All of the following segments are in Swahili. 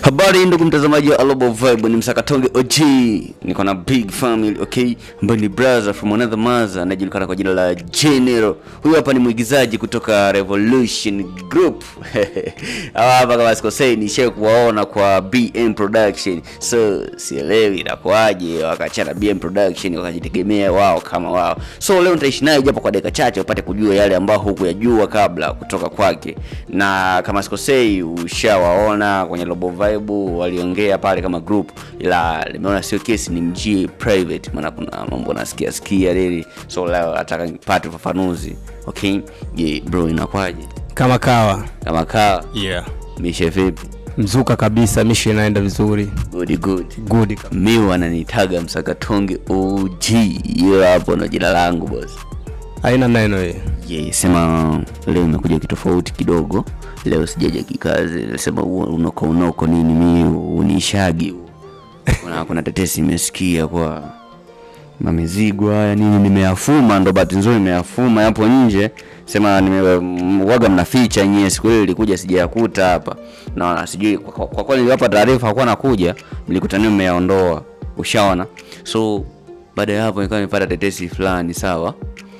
Habari ndugu mtazamaji wa Alobo Vibe, ni Msakatonge OG, niko na big family okay, ambaye ni brother from another mother, anajulikana kwa jina la General. Huyu hapa ni mwigizaji kutoka Revolution Group hawa hapa kama sikosei, nishawahi kuwaona kwa BM Production, so sielewi inakuwaje wakachana BM Production wakajitegemea wao kama wao. So leo nitaishi naye japo kwa dakika chache upate kujua yale ambayo hukuyajua kabla kutoka kwake, na kama sikosei, ushawaona kwenye Robo Vibe waliongea pale kama group, ila nimeona sio kesi, ni mjie private, maana kuna mambo nasikia sikia lili, so leo nataka nipate ufafanuzi. Okay, je, bro inakwaje? kama kawa Kama kaa yeah. mishe vipi? mzuka kabisa mishi inaenda vizuri Good good. good kabisa. mi wananitaga msakatonge OG, hiyo hapo ndo jina langu boss. haina neno hii Yeah, sema leo imekuja kitofauti kidogo. Leo sijaja kikazi, sema unoko unoko nini, mi unishagi kuna, kuna tetesi imesikia kwa mamizigo haya nini, nimeyafuma ndo bahati nzuri nimeyafuma yapo nje, sema nimewaga mnaficha nyie, siku hiyo ilikuja sijayakuta hapa na sijui kwa, kwa, kwa kweli niliwapa taarifa hakuwa nakuja, mlikutania mmeyaondoa, ushaona. So baada ya hapo nikawa nimepata tetesi fulani sawa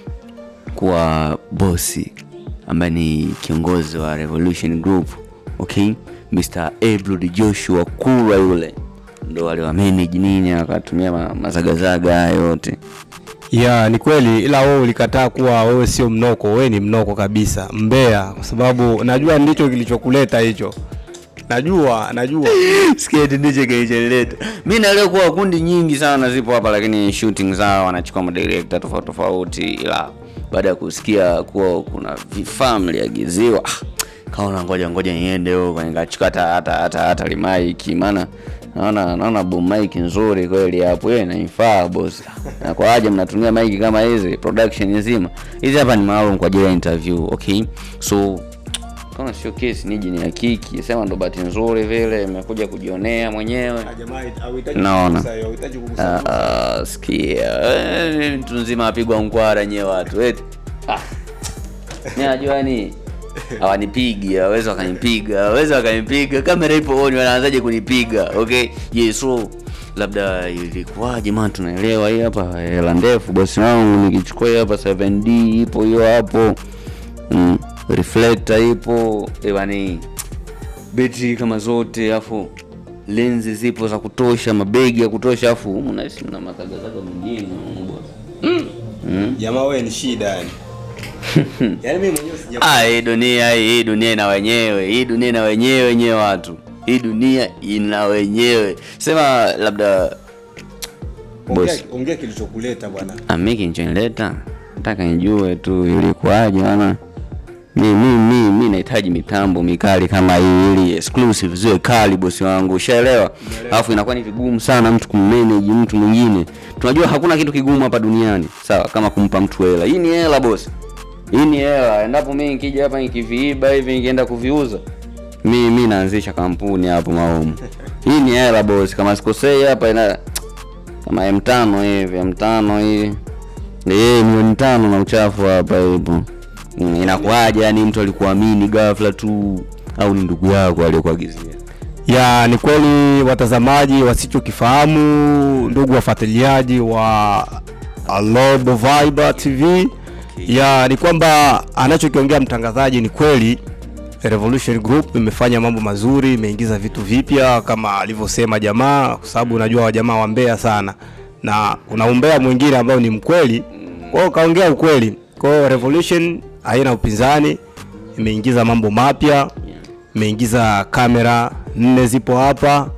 kuwa bosi ambaye ni kiongozi wa Revolution Group, okay, Mr. Eblud Joshua Kura yule ndo aliwamanage nini, akatumia ma, mazagazaga haya yote. ya ni kweli ila wewe ulikataa kuwa wewe sio mnoko wewe ni mnoko kabisa mbea kwa sababu najua ndicho kilichokuleta hicho najua najua sketi ndicho kilicholeta. Mi naelewa kuwa kundi nyingi sana zipo hapa, lakini shooting zao wanachukua madirekta tofauti tofauti, ila baada ya kusikia kuwa kuna vifaa mliagiziwa, ah, kaona ngoja ngoja niende huko nikachukua hata hata hata hata limaiki, maana naona naona boom mic nzuri kweli hapo, yeye inaifaa boss. Na kwa aje mnatumia mic kama hizi production nzima hizi hapa ni maalum kwa ajili ya interview, okay so kama sio kesi niji ni hakiki sema ndo bahati nzuri vile imekuja kujionea mwenyewe Naona. Ah, ah, sikia eh, mtu nzima apigwa mkwara nyewe watu eti ah. mi najua ni hawanipigi hawezi wakanipiga hawezi wakanipiga kamera ipo oni wanaanzaje kunipiga okay yeah, so labda ilikuwaje maana tunaelewa hii hapa hela ndefu bosi wangu nikichukua hii hapa 7d ipo hiyo hapo mm, reflector ipo ewani betri kama zote afu lenzi zipo za kutosha mabegi ya kutosha afu humu nahisi mna mazagazaga mengine humu boss. jamaa wewe ni shida yani yani mimi mwenyewe sija Ah, hii dunia hii hii dunia ina wenyewe hii dunia ina wenyewe wenyewe watu hii dunia ina wenyewe sema labda boss ongea kilichokuleta bwana ami kinchonileta nataka nijue tu ilikuwaje maana mi mi mi mi nahitaji mitambo mikali kama hii ili exclusive ziwe kali bosi wangu ushaelewa alafu inakuwa ni vigumu sana mtu kummanage mtu mwingine tunajua hakuna kitu kigumu hapa duniani sawa kama kumpa mtu hela hii ni hela bosi hii ni hela endapo mi nikija hapa nikiviiba hivi nikienda kuviuza mi mi naanzisha kampuni hapo maomu hii ni hela bosi kama sikosei hapa ina kama m tano hivi m tano hii Eh, milioni tano na uchafu hapa hivyo Mm, inakuwaje yani mtu alikuamini ghafla tu au ni ndugu yako aliyokuagizia ya ni kweli watazamaji wasichokifahamu ndugu wafuatiliaji wa Alobo Vibe TV ya ni kwamba anachokiongea mtangazaji ni kweli Revolution Group imefanya mambo mazuri, imeingiza vitu vipya kama alivyosema jamaa, kwa sababu unajua wajamaa wa Mbeya sana, na kuna umbea mwingine ambao ni mkweli, kwa hiyo kaongea ukweli. Kwa hiyo Revolution haina upinzani, imeingiza mambo mapya, imeingiza kamera nne zipo hapa,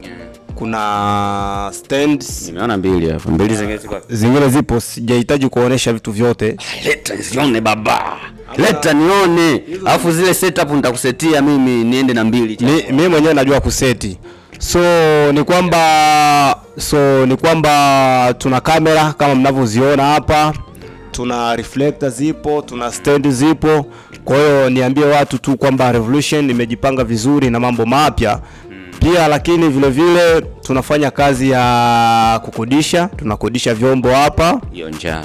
kuna stands nimeona mbili hapa mbili zingine ziko wapi? zingine zipo, sijahitaji kuonesha vitu vyote. leta nione baba leta nione alafu zile setup nitakusetia mimi niende na mbili mi, mi mwenyewe najua kuseti so ni kwamba so ni kwamba tuna kamera kama mnavyoziona hapa tuna reflector zipo tuna stand zipo kwa hiyo niambie watu tu kwamba revolution imejipanga vizuri na mambo mapya pia lakini vile vile tunafanya kazi ya kukodisha tunakodisha vyombo hapa hiyo njaa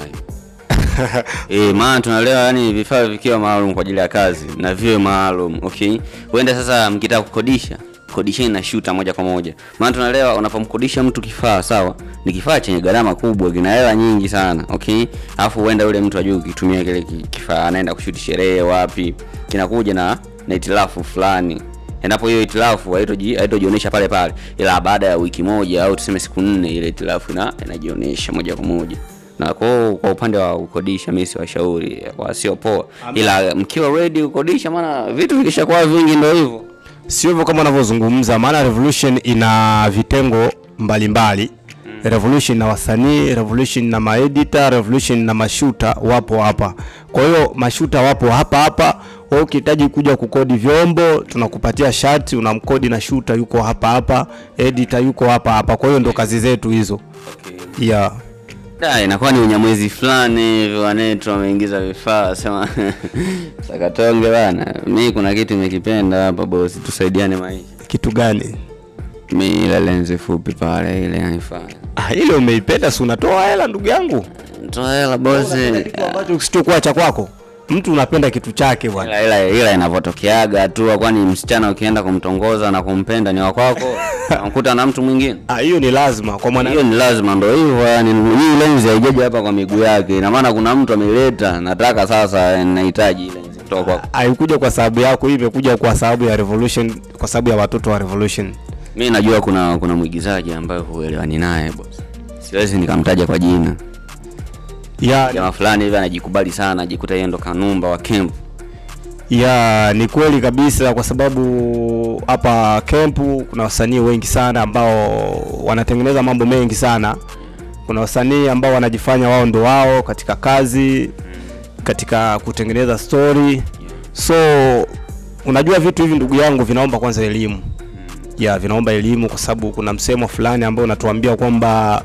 Eh, maana tunaelewa yani vifaa vikiwa maalum kwa ajili ya kazi na viwe maalum okay huenda sasa mkitaka kukodisha kodisheni na shooter moja kwa moja maana tunaelewa unapomkodisha mtu kifaa sawa ni kifaa chenye gharama kubwa kina hela nyingi sana okay alafu huenda yule mtu ajui ukitumia kile ki- kifaa anaenda kushuti sherehe wapi kinakuja na na itilafu fulani endapo hiyo itilafu haitoji- haitojionyesha pale pale ila baada ya wiki moja au tuseme siku nne ile itilafu ina inajionyesha moja kwa moja na kwa, kwa upande wa kukodisha mi siwashauri wasio poa ila mkiwa ready kukodisha maana vitu vikishakuwa vingi ndo hivyo sio hivyo kama unavyozungumza maana revolution ina vitengo mbalimbali revolution na wasanii revolution na maedita revolution na mashuta wapo hapa kwa hiyo mashuta wapo hapa hapa wewe ukihitaji kuja kukodi vyombo tunakupatia shati unamkodi na shuta yuko hapa hapa editor yuko hapa hapa kwa hiyo ndo kazi zetu hizo yeah. Da, inakuwa ni unyamwezi fulani hivi wanetu wameingiza vifaa sema sakatonge bana mi kuna kitu imekipenda hapa bosi tusaidiane maisha kitu gani mi ile lenzi fupi pale ile naifanya ah, ile umeipenda si unatoa hela ndugu yangu toa hela bosi kitu ambacho kisichokuwa cha kwako mtu unapenda kitu chake bwana ila ila ila inavyotokeaga tu kwani msichana ukienda kumtongoza na kumpenda ni wakwako unamkuta na mtu mwingine Ah, hiyo ni lazima kwa mwana hiyo ni lazima ndo hivyo yani hii lenzi haijaja hapa kwa miguu yake ina maana kuna mtu ameileta nataka sasa eh, nahitaji hii lenzi kutoka kwako haikuja kwa sababu yako hii imekuja kwa sababu ya revolution kwa sababu ya watoto wa revolution mi najua kuna kuna mwigizaji ambaye huelewani naye boss siwezi nikamtaja kwa jina ya, jamaa fulani hivi anajikubali sana ajikuta yeye ndo kanumba wa camp ya ni kweli kabisa kwa sababu hapa kempu kuna wasanii wengi sana ambao wanatengeneza mambo mengi sana kuna wasanii ambao wanajifanya wao ndo wao katika kazi katika kutengeneza story so unajua vitu hivi ndugu yangu vinaomba kwanza elimu ya vinaomba elimu kwa sababu kuna msemo fulani ambao unatuambia kwamba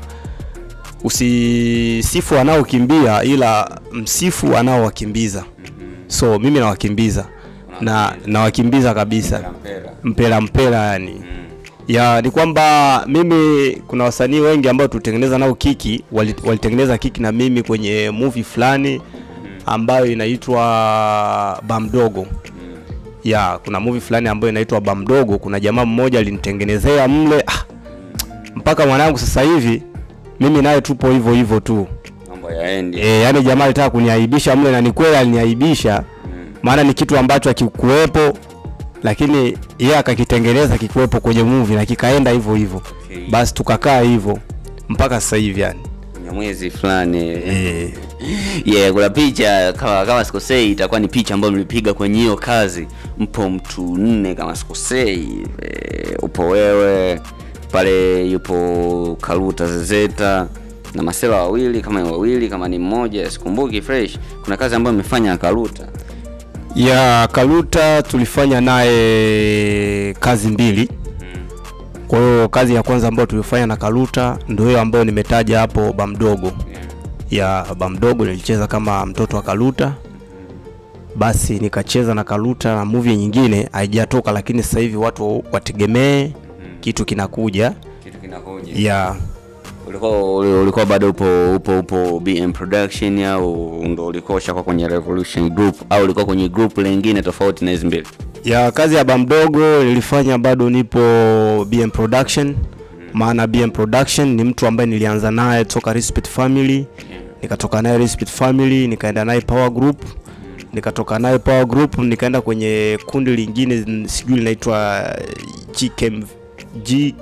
usisifu anaokimbia ila msifu anaowakimbiza so mimi nawakimbiza na nawakimbiza kabisa mpela mpela yani ya ni kwamba mimi kuna wasanii wengi ambao tulitengeneza nao kiki wali- walitengeneza kiki na mimi kwenye movie fulani ambayo inaitwa bamdogo ya kuna movie fulani ambayo inaitwa bamdogo kuna jamaa mmoja alinitengenezea mle ah, mpaka mwanangu sasa hivi mimi naye tupo hivyo hivyo tu mambo yaendi e, yani jamaa alitaka kuniaibisha mle na ni kweli aliniaibisha maana ni kitu ambacho akikuwepo lakini yeye akakitengeneza kikiwepo kwenye movie na kikaenda hivyo hivyo Okay. basi tukakaa hivyo mpaka sasa hivi yani nyamwezi fulani e, yeah kuna picha kama kama sikosei itakuwa ni picha ambayo mlipiga kwenye hiyo kazi mpo mtu nne kama sikosei e, upo wewe pale yupo karuta zezeta na masela wawili kama ni wawili kama ni mmoja sikumbuki fresh kuna kazi ambayo imefanya karuta ya kaluta tulifanya naye kazi mbili kwa hiyo kazi ya kwanza ambayo tulifanya na kaluta ndio hiyo ambayo nimetaja hapo bamdogo ya bamdogo nilicheza kama mtoto wa kaluta basi nikacheza na kaluta na movie nyingine haijatoka lakini sasa hivi watu wategemee kitu kinakuja kitu kinakuja ya ulikuwa uli- ulikuwa bado upo upo upo bm production au ndo ulikuwa ushakuwa kwenye revolution group au ulikuwa kwenye group lingine tofauti na hizi mbili ya kazi ya bamdogo nilifanya bado nipo bm production maana bm production ni mtu ambaye nilianza naye toka respect family nikatoka naye respect family nikaenda naye power group nikatoka naye power group nikaenda kwenye kundi lingine n- sijui linaitwa GKM G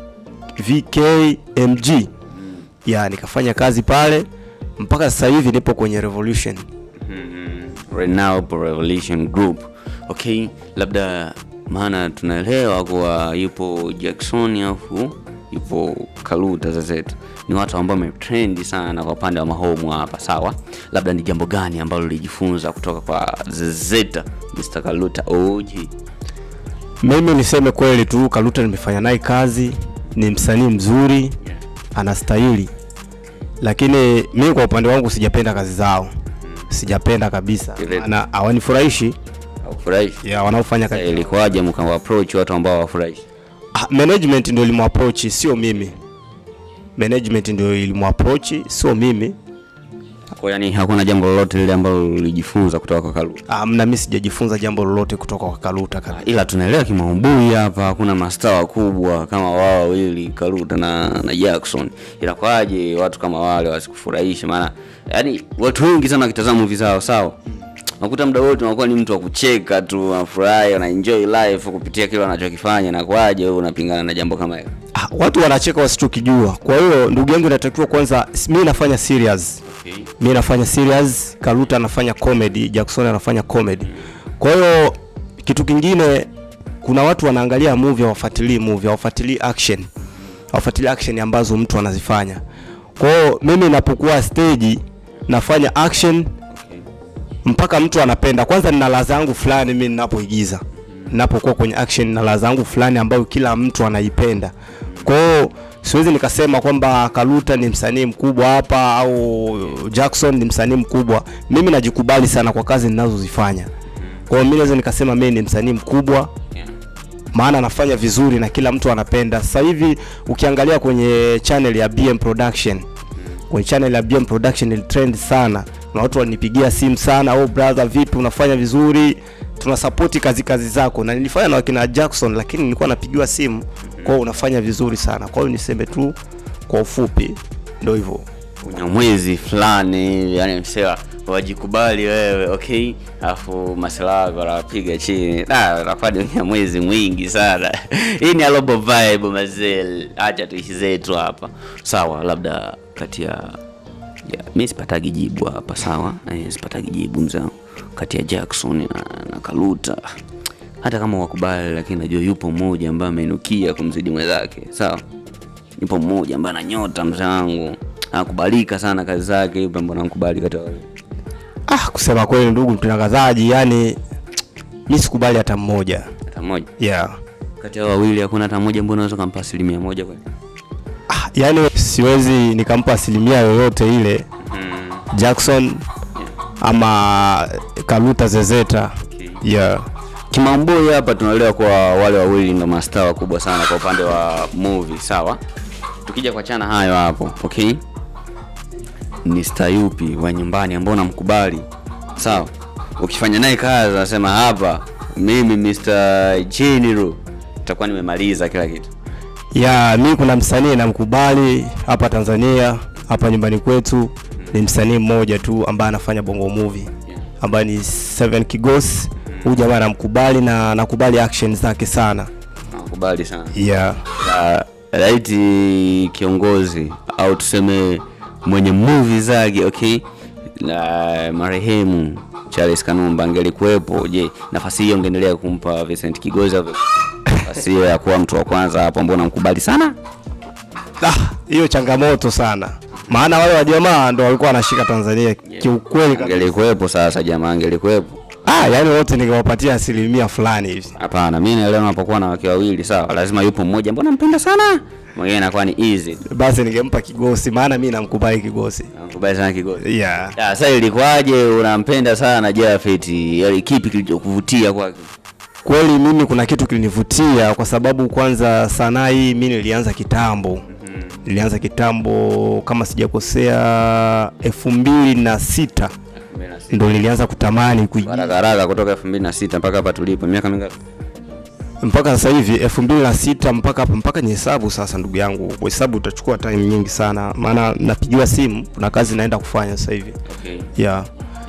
VKMG ya nikafanya kazi pale mpaka sasa hivi nipo kwenye revolution right now upo revolution group okay labda maana tunaelewa kuwa yupo jackson afu yupo kaluta zezetu ni watu ambao wametrendi sana kwa upande wa mahomu hapa sawa labda ni jambo gani ambalo lijifunza kutoka kwa zezeta mr kaluta og mimi niseme kweli tu kaluta nimefanya naye kazi ni msanii mzuri anastahili lakini mi kwa upande wangu sijapenda kazi zao sijapenda kabisa Kivipi? na hawanifurahishi aufurahishi ya wanaofanya Sasa kazi ilikuwaje mkawaapproach watu ambao hawafurahishi Ah, management ndio ilimwaproach sio mimi management ndio ilimwaproach sio mimi kwa yani hakuna jambo lolote lile ambalo ulijifunza kutoka kwa Kaluta Ah, mna mimi sijajifunza jambo lolote kutoka kwa Kaluta kabisa. ila tunaelewa kimaubui hapa hakuna mastaa wakubwa kama wao wawili Kaluta na, na Jackson ila kwaje watu kama wale wasikufurahishe maana yani watu wengi sana wakitazama movie zao sawa nakuta muda wote unakuwa ni mtu wa kucheka tu unafurahi una enjoy life kupitia kile wanachokifanya na kwaje wewe unapingana na jambo kama hilo Ah, watu wanacheka wasichokijua. Kwa hiyo ndugu yangu, inatakiwa kwanza, mimi nafanya serious okay. mi nafanya serious karuta anafanya comedy jackson anafanya comedy kwa hiyo kitu kingine kuna watu wanaangalia movie hawafuatilii movie hawafuatilii action hawafuatilii action ambazo mtu anazifanya kwa hiyo mimi napokuwa stage nafanya action mpaka mtu anapenda kwanza nina ladha yangu fulani mimi ninapoigiza ninapokuwa kwenye action na ladha yangu fulani ambayo kila mtu anaipenda kwa hiyo siwezi nikasema kwamba kaluta ni msanii mkubwa hapa au jackson ni msanii mkubwa mimi najikubali sana kwa kazi ninazozifanya kwa hiyo mi naweza nikasema mimi ni msanii mkubwa yeah. maana anafanya vizuri na kila mtu anapenda sasa hivi ukiangalia kwenye channel ya bm production kwenye channel ya bm production ilitrend sana na watu walinipigia simu sana oh brother vipi unafanya vizuri tunasapoti kazi kazi zako na nilifanya na wakina jackson lakini nilikuwa napigiwa simu kwao unafanya vizuri sana kwa hiyo niseme tu kwa ufupi ndo hivyo unyamwezi fulani yani msewa wajikubali wewe okay alafu masela wanapiga chini Da, unakuwa ni unyamwezi mwingi sana hii ni alobo vibe mazel acha tuishi zetu hapa sawa labda kati ya ya mi sipatagi jibu hapa sawa eh, sipatagi jibu mzangu kati ya jackson na, na kaluta hata kama wakubali lakini najua yupo mmoja ambaye ameinukia kumzidi mwenzake sawa yupo mmoja ambaye ana nyota mzee wangu anakubalika sana kazi zake yupo ambaye anakubali kati ya wawili ah kusema kweli ndugu mtangazaji yani mi sikubali hata mmoja hata mmoja yeah kati ya wawili hakuna hata mmoja mbona unaweza kumpa asilimia moja kweli ah, yani siwezi nikampa asilimia yoyote ile mm. jackson ama kaluta zezeta Okay. yeah kimamboi hapa tunaelewa kwa wale wawili ndo mastaa wakubwa sana kwa upande wa movie sawa tukija kwa chana hayo hapo okay ni star yupi wa nyumbani ambao namkubali sawa ukifanya naye kazi anasema hapa mimi Mr. General itakuwa nimemaliza kila kitu ya mi kuna msanii namkubali hapa tanzania hapa nyumbani kwetu ni msanii mmoja tu ambaye anafanya bongo movie ambaye ni seven kigos huyu jamaa namkubali na nakubali action zake sana nakubali sana yeah Na laiti kiongozi au tuseme mwenye movie zake okay na marehemu Charles Kanumba angelikuwepo je nafasi hiyo ungeendelea kumpa Vincent Kigozi au vipi? nafasi hiyo ya kuwa mtu wa kwanza hapo ambao namkubali sana Ah, hiyo changamoto sana maana wale wa jamaa ndo walikuwa wanashika tanzania kiukweli kabisa. angelikuwepo sasa jamaa angelikuwepo ah, yani wote ningewapatia asilimia fulani hivi hapana mimi naelewa unapokuwa na wake wawili sawa lazima yupo mmoja ambao nampenda sana mwingine inakuwa ni easy basi ningempa kigosi maana mi namkubali kigosi nakubali sana Kigozi yeah. Ya, sasa ilikuwaje unampenda sana Jafet yaani kipi kilichokuvutia kwake kweli mimi kuna kitu kilinivutia kwa sababu kwanza sanaa hii mi nilianza kitambo nilianza kitambo kama sijakosea elfu mbili na sita ndo nilianza kutamani kuigiza haraka haraka kutoka 2006 mpaka hapa tulipo miaka mingapi mpaka sasa hivi elfu mbili na sita mpaka hapa mpaka ni hesabu sasa ndugu yangu kuhesabu utachukua time nyingi sana maana napigiwa simu kuna kazi naenda kufanya sasa hivi okay. yeah.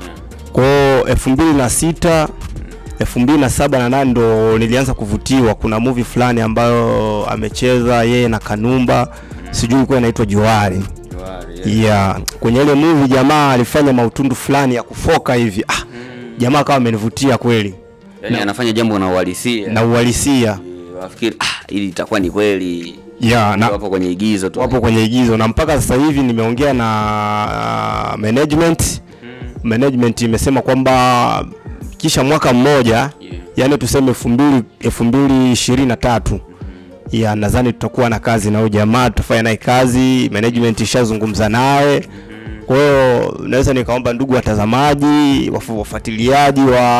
kwao elfu mbili na sita elfu mbili na saba na nane ndo nilianza kuvutiwa kuna movie fulani ambayo amecheza yeye na kanumba sijui ilikuwa inaitwa juari yeah. kwenye ile movie jamaa alifanya mautundu fulani ya kufoka hivi ah, jamaa akawa amenivutia kweli yani anafanya jambo na uhalisia na uhalisia wafikiri ah, ili itakuwa ni kweli yeah, na, wapo kwenye igizo tu wapo kwenye igizo na mpaka sasa hivi nimeongea na uh, management management imesema kwamba kisha mwaka mmoja Yeah. yani tuseme elfu mbili elfu mbili ishirini na tatu ya nadhani tutakuwa na kazi na huyu jamaa tutafanya naye kazi management ishazungumza naye kwa hiyo naweza nikaomba ndugu watazamaji wafu- wafuatiliaji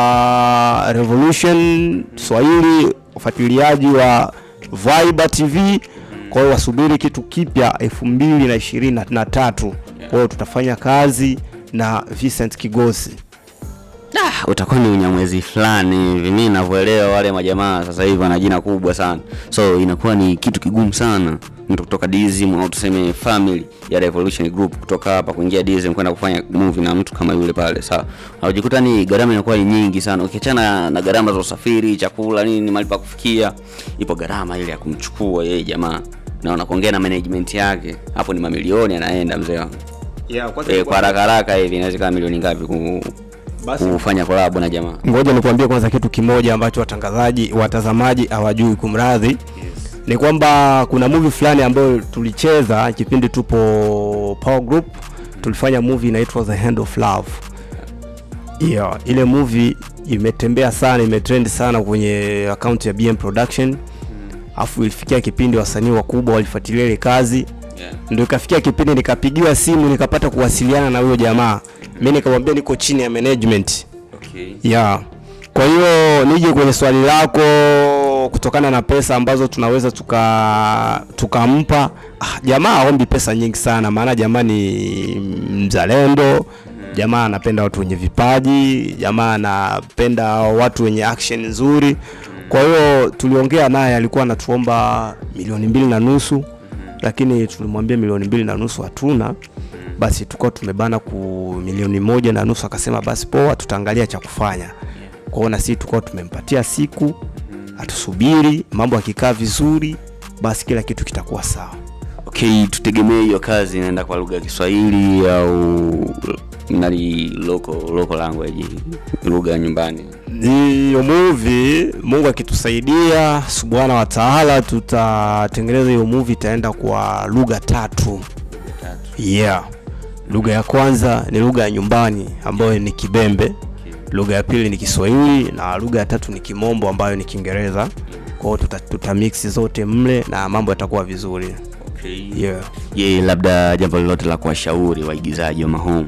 wa revolution swahili wafuatiliaji wa Viber TV kwa hiyo wasubiri kitu kipya elfu mbili na ishirini na tatu kwa hiyo tutafanya kazi na Vincent Kigosi. Ah, utakuwa ni unyamwezi fulani hivi. Mimi ninavyoelewa wale majamaa sasa hivi wana jina kubwa sana, so inakuwa ni kitu kigumu sana mtu kutoka DSM au tuseme family ya Revolution Group kutoka hapa kuingia DSM kwenda kufanya movie na mtu kama yule pale. Sawa, unajikuta ni gharama inakuwa ni nyingi sana, ukiachana na gharama za usafiri, chakula, nini, mahali pa kufikia, ipo gharama ile ya kumchukua yeye jamaa na unakuongea na management yake, hapo ni mamilioni anaenda mzee wangu. Yeah, kwanza Eh, kwa haraka haraka hivi inaweza kama milioni ngapi ku, Basi- kufanya collab na jamaa? ngoja nikuambie kwanza kitu kimoja ambacho watangazaji watazamaji hawajui kumradhi ni kwamba kuna movie fulani ambayo tulicheza kipindi tupo Power Group tulifanya movie inaitwa The Hand of Love yeah, ile movie imetembea sana imetrend sana kwenye akaunti ya BM Production afu ilifikia kipindi wasanii wakubwa walifuatilia ile kazi Yeah. ndio ikafikia kipindi nikapigiwa simu nikapata kuwasiliana na huyo jamaa mi nikamwambia niko chini ya management Okay. ya kwa hiyo nije kwenye swali lako kutokana na pesa ambazo tunaweza tuka tukampa ah, jamaa aombi pesa nyingi sana maana jamaa ni mzalendo jamaa anapenda watu wenye vipaji jamaa anapenda watu wenye action nzuri kwa hiyo tuliongea naye alikuwa anatuomba milioni mbili na nusu lakini tulimwambia milioni mbili na nusu hatuna basi tulikuwa tumebana ku milioni moja na nusu akasema basi poa tutaangalia cha kufanya kwa hiyo na sisi tulikuwa tumempatia siku atusubiri mambo akikaa vizuri basi kila kitu kitakuwa sawa Okay, tutegemee hiyo kazi inaenda kwa lugha ya Kiswahili au nani local local language, lugha ya nyumbani. hiyo movie mungu akitusaidia subhana wa taala tutatengeneza hiyo movie itaenda kwa lugha tatu yeah lugha ya kwanza ni lugha ya nyumbani ambayo ni kibembe lugha ya pili ni kiswahili na lugha ya tatu ni kimombo ambayo ni kiingereza kwa hiyo tuta, tuta mix zote mle na mambo yatakuwa vizuri Okay. yeah. Je, labda jambo lolote la kuwashauri waigizaji wa mahomu?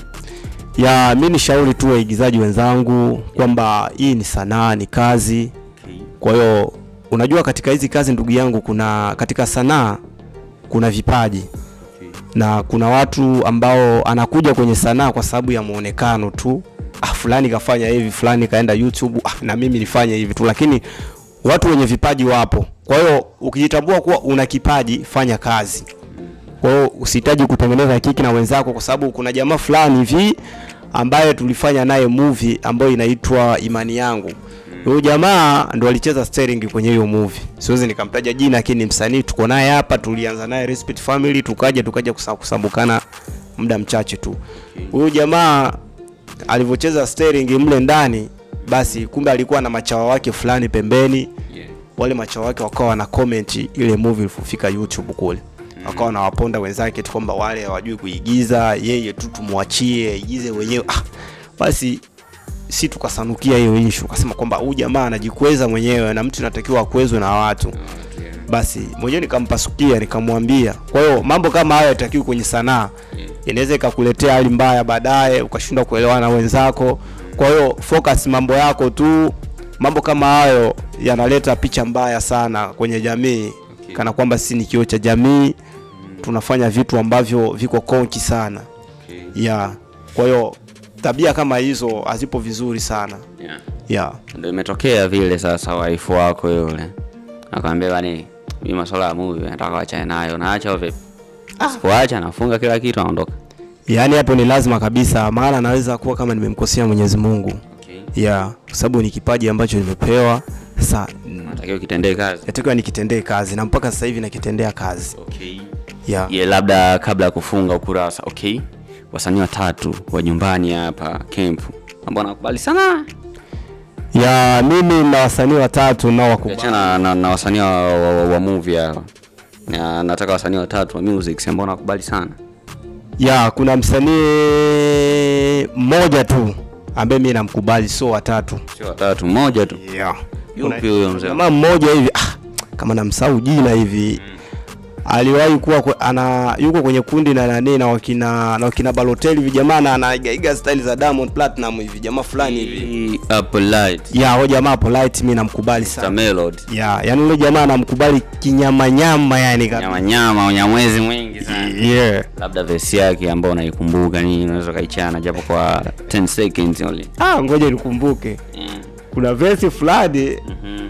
ya mi ni shauri tu waigizaji wenzangu kwamba hii ni sanaa ni kazi Okay. kwa hiyo unajua katika hizi kazi ndugu yangu kuna katika sanaa kuna vipaji Okay. na kuna watu ambao anakuja kwenye sanaa kwa sababu ya muonekano tu ah, fulani kafanya hivi fulani kaenda youtube ah, na mimi nifanye hivi tu lakini watu wenye vipaji wapo kwa hiyo ukijitambua kuwa una kipaji fanya kazi kwa hiyo usihitaji kutengeneza kiki na wenzako kwa sababu kuna jamaa fulani hivi ambaye tulifanya naye movie ambayo inaitwa imani yangu huyu jamaa ndo alicheza steering kwenye hiyo movie siwezi nikamtaja jina lakini ni msanii tuko naye hapa tulianza naye Respect Family tukaja tukaja kusa- kusambukana muda mchache tu huyu jamaa alivyocheza steering mle ndani basi kumbe alikuwa na machawa wake fulani pembeni Yeah. wale machawa wake wakawa wana comment ile movie ilipofika YouTube kule wakawa wanawaponda wenzake tu kwamba wale hawajui kuigiza yeye tu tumwachie aigize wenyewe ah, basi si tukasanukia hiyo issue tukasema kwamba huyu jamaa anajikweza mwenyewe na mtu inatakiwa akwezwe na watu Okay. basi mwenyewe nikampasukia nikamwambia kwa hiyo mambo kama hayo yatakiwi kwenye sanaa inaweza ikakuletea hali mbaya baadaye ukashindwa kuelewana na wenzako kwa hiyo focus mambo yako tu mambo kama hayo yanaleta picha mbaya sana kwenye jamii Okay. kana kwamba sisi ni kioo cha jamii tunafanya vitu ambavyo viko konki sana Okay. ya kwa hiyo tabia kama hizo hazipo vizuri sana Yeah. ya Ndio imetokea vile sasa waifu wako yule akamwambia bani mimi masuala ya movie nataka wachane nayo naacha au vipi? Sipoacha nafunga kila kitu naondoka. yaani hapo ni lazima kabisa maana naweza kuwa kama nimemkosea mwenyezi mungu Okay. ya kwa sababu ni kipaji ambacho nimepewa sasa Natakiwa kitendee kazi. natakiwa nikitendee kazi na mpaka sasa hivi nakitendea kazi Okay. ya Ye, labda kabla ya kufunga ukurasa okay, wasanii watatu wa nyumbani hapa camp ambao nakubali sana ya mimi na wasanii watatu nao wakubali ukiachana na, na wasanii wa, wa, wa, wa movie hawa na nataka wasanii watatu wa music ambao nakubali sana ya kuna msanii mmoja tu ambaye mi namkubali sio watatu sio watatu mmoja tu yeah. yupi huyo mzee kama mmoja hivi ah, kama namsahau jina hivi aliwahi kuwa kwe- ana yuko kwenye kundi na nani na wakina na wakina Balotelli vijamaa na anaiga style za Diamond Platinum hivi jamaa fulani hivi Hii Apple Light, ya huyo jamaa polite mimi namkubali Mr. sana Melody. ya yani yule jamaa namkubali kinyama nyama yani kabisa. Nyama nyama, unyamwezi mwingi sana. yeah Labda vesi yake ambayo unaikumbuka nini unaweza kaichana japo kwa 10 seconds only. ah ngoja nikumbuke Mm. kuna verse fulani Mhm.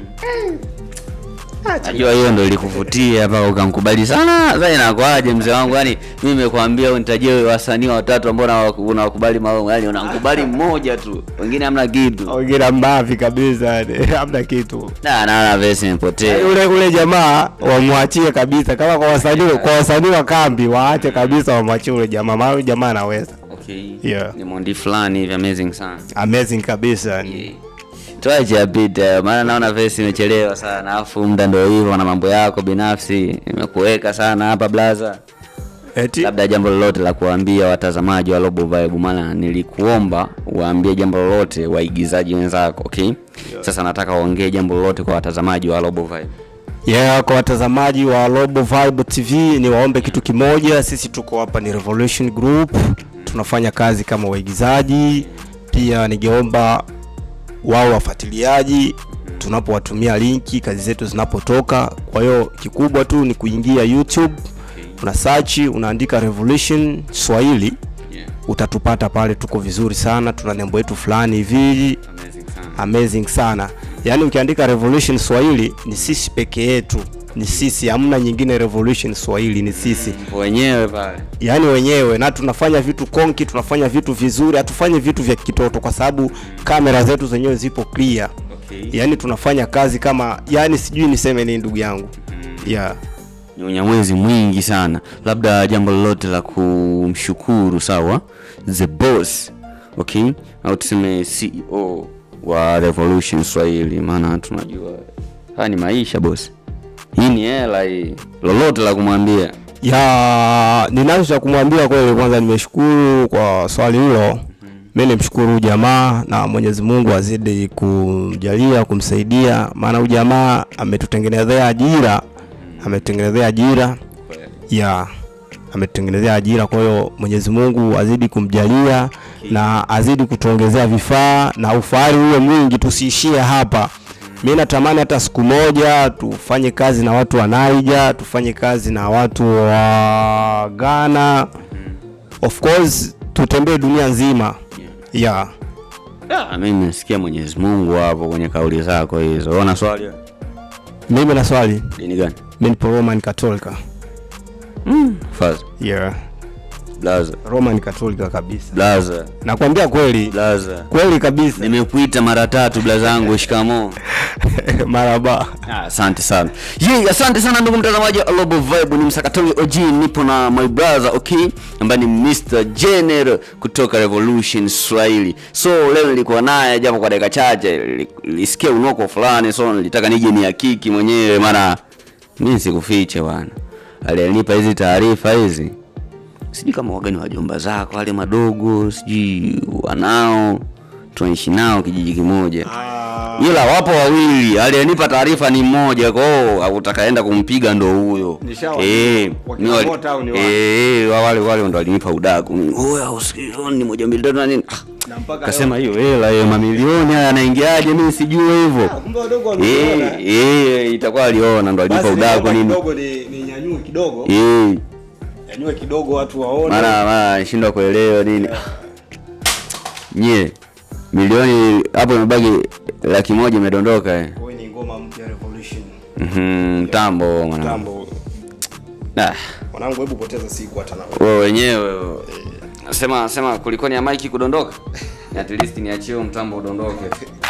Najua hiyo ndo ilikuvutia mpaka ukamkubali sana. Sasa inakwaje mzee wangu? Yani mimi nimekuambia unitajie wasanii watatu ambao unawa- unawakubali maomo, yani unamkubali mmoja tu, wengine hamna kitu. ongera mbavi kabisa yani hamna kitu Na naona vesi imepotea. ule ule jamaa wamwachie kabisa kama kwa wasanii kwa wasanii wa kambi waache kabisa wamwachie ule jamaa maana yule jamaa anaweza Okay. Yeah. Ni mondi fulani hivi amazing sana. amazing kabisa yani Tuache apite, maana naona vesi imechelewa sana, alafu muda ndio hivyo na mambo yako binafsi imekuweka sana hapa blaza. eti labda jambo lolote la kuambia watazamaji wa Robo Vibe, maana nilikuomba uwaambie jambo lolote waigizaji wenzako, okay? Sasa nataka uongee jambo lolote kwa watazamaji wa Robo Vibe. yeah, kwa watazamaji wa Robo Vibe TV ni waombe kitu kimoja, sisi tuko hapa ni Revolution Group, tunafanya kazi kama waigizaji. Pia ningeomba wao wafuatiliaji tunapowatumia linki kazi zetu zinapotoka. Kwa hiyo kikubwa tu ni kuingia YouTube, una search, unaandika Revolution Swahili Yeah. utatupata pale, tuko vizuri sana, tuna nembo yetu fulani hivi Amazing sana. amazing sana yaani ukiandika revolution swahili ni sisi peke yetu ni sisi hamna nyingine revolution swahili ni sisi Mpo wenyewe pale. yaani wenyewe na tunafanya vitu konki tunafanya vitu vizuri hatufanyi vitu vya kitoto kwa sababu kamera zetu zenyewe zipo clear Okay. yaani tunafanya kazi kama yaani sijui niseme nini ndugu yangu yeah. Ni unyamwezi mwingi sana. Labda jambo lolote la kumshukuru sawa, the boss, okay? Au tuseme CEO wa Revolution Swahili, maana tunajua haya ni maisha boss. Hii ni hela hii. Lolote la kumwambia. ya ninacho cha kumwambia kweli kwanza nimeshukuru kwa swali hilo mi nimshukuru huyu jamaa na mwenyezi mungu azidi kumjalia kumsaidia maana huyu jamaa ametutengenezea ajira ametutengenezea ajira ya ametutengenezea ajira kwa hiyo mwenyezi mungu azidi kumjalia na azidi kutuongezea vifaa na ufahari uwe mwingi tusiishie hapa mi natamani hata siku moja tufanye kazi na watu wa naija tufanye kazi na watu wa ghana of course tutembee dunia nzima yeah. Ah, mimi nasikia Mwenyezi Mungu hapo kwenye kauli zako hizo. Ona swali. wewe? mimi na swali Dini gani? mi nipo roman katolika Faza. yeah. Blaza. roman katolika kabisa Blaza. nakwambia kweli Blaza. kweli kabisa Nimekuita mara tatu blaza yangu, shikamoo. maraba Ah, Asante sana. Ye, asante sana ndugu mtazamaji wa Global Vibe, ni msakatori OG, nipo na my brother okay, ambaye ni Mr. General kutoka Revolution Swahili. So leo nilikuwa naye japo kwa dakika chache, nili- nilisikia unoko fulani, so nilitaka nije ni hakiki mwenyewe, maana mimi sikufiche bwana. Alinipa hizi taarifa hizi, sijui kama wagani wajomba zako wale madogo, sijui wanao tunaishi nao kijiji kimoja ila wapo wawili aliyenipa taarifa ni mmoja kwao utakaenda kumpiga ndo huyo Nishawajua. Eh, Wakina ni wali- Mota au ni wale? eh, wa- wale wale ndo alinipa udaku oya usikioni moja mbili tatu na nini Ah, kasema hiyo hela hiyo mamilioni haya yanaingiaje mimi sijue hivyo Eh, eh, itakuwa aliona ndo alinipa udaku nini ninyanyue kidogo Eh, nyanyue kidogo watu waone mara mara nishindwa kuelewa nini nye milioni hapo imebaki laki moja imedondoka eh. Wewe ni ngoma mpya revolution Mhm, mtambo mwanangu. tambo Ah, mwanangu hebu poteza siku hata na wewe wenyewe sema sema kulikoni ya maiki kudondoka at least niachie huo mtambo udondoke